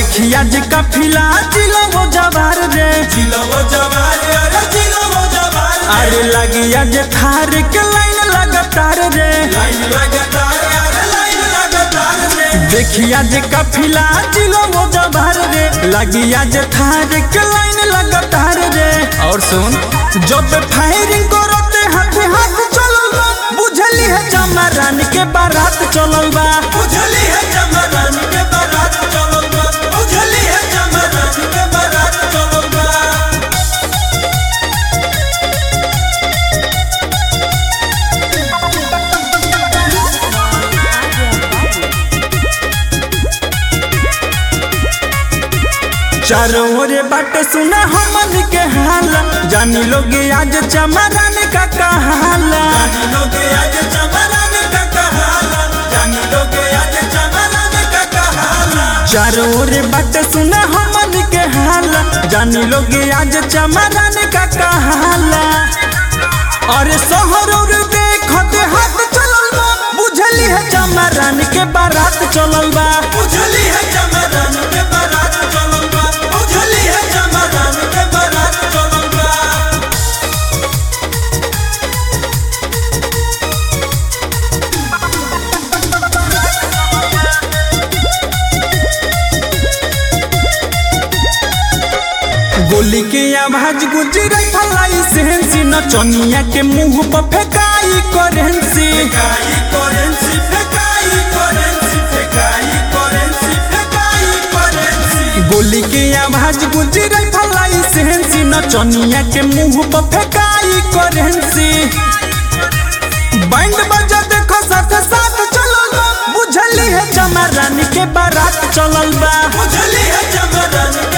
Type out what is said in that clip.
देखिया जे काफिला जिलो वो जवार रे जिलवो जवार अरे जिलवो जवार अरे लगिया जे थार के लाइन लगातार रे लाइन लगातार अरे लाइन लगातार रे देखिया जे काफिला जिलो वो जवार रे लगिया जे थार के लाइन लगातार रे और सुन जब फायरिंग करते हाथ हाथ चलल बा बुझली है चमरान के बारात चलल बा उजली है चमरन के बारात चलल बा उजली है चमरन के बारात चलल बा चारों ओरे बाटे सुना हमन के हाल जानी लोग आज चमरान का कहाला जानी लोग आज चमरन का कहाला जानी लोग आज चमरन का कहाला चारों ओरे बाटे सुना हमन के हाल जानी लोग आज चमरान का कहाला अरे शहर और देखत हाथ चलल बा बुझली है चमरान के बारात चलल बा उजली है चमरन के बारात चलल बा उजली है चमरन के बारात चलल बा गोली के आवाज गुजरई फलाई सेंसी नचनिया के मुंह पर फेकाई करेंसी फेकाई करेंसी फेकाई करेंसी फेकाई करेंसी फेकाई करेंसी गोली के आवाज गुजरई फलाई सेंसी नचनिया के मुंह पर फेकाई करेंसी बैंड बजा देखो साथ साथ चलल बा बुझली है चमरान के बारात चलल बा उजली है चमरन